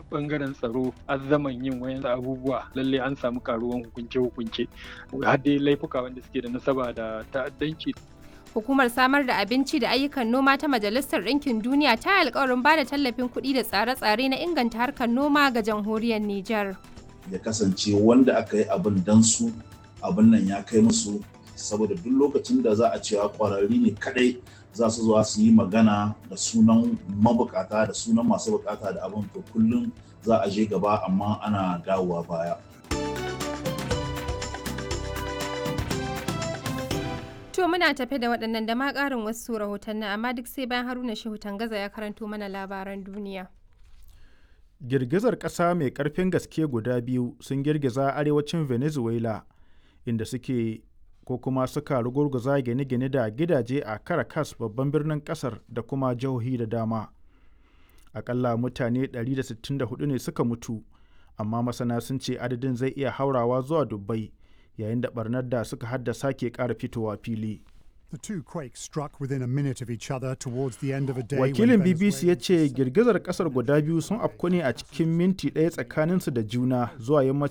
bangaren tsaro azzaman yin wayan abubuwa lalle an samu karuwan hukunce-hukunce har dai laifuka wanda suke da nasaba da ta'addanci Hukumar samar da abinci da ayyukan noma ta Majalisar Ɗinkin Duniya ta yi alkawarin ba da tallafin kuɗi da tsare-tsare na inganta harkar noma ga jamhuriyar Nijar. Ya kasance wanda aka yi abin dan su abin nan ya kai musu saboda duk lokacin da za a cewa kwararri ne kadai za su zuwa su yi magana da sunan mabukata da sunan masu bukata da abin to kullum za a je gaba amma ana dawowa baya. To muna tafe da waɗannan da ma ƙarin wasu rahotanni amma duk sai bayan Haruna Shehu Tangaza ya karanto mana labaran duniya. Girgizar ƙasa mai ƙarfin gaske guda biyu sun girgiza arewacin Venezuela inda suke ko kuma suka rugurguza gine-gine da gidaje a Caracas babban birnin ƙasar da kuma jihohi da dama. Akalla mutane 164 ne suka mutu, amma masana sun ce adadin zai iya haurawa zuwa dubbai. yayin da barnar da suka haddasa ke ƙara fitowa fili. The two quakes struck within a minute of each other towards the end of a day. Wakilin BBC ya ce girgizar kasar guda biyu sun afku ne a cikin minti ɗaya tsakaninsu da juna zuwa yammacin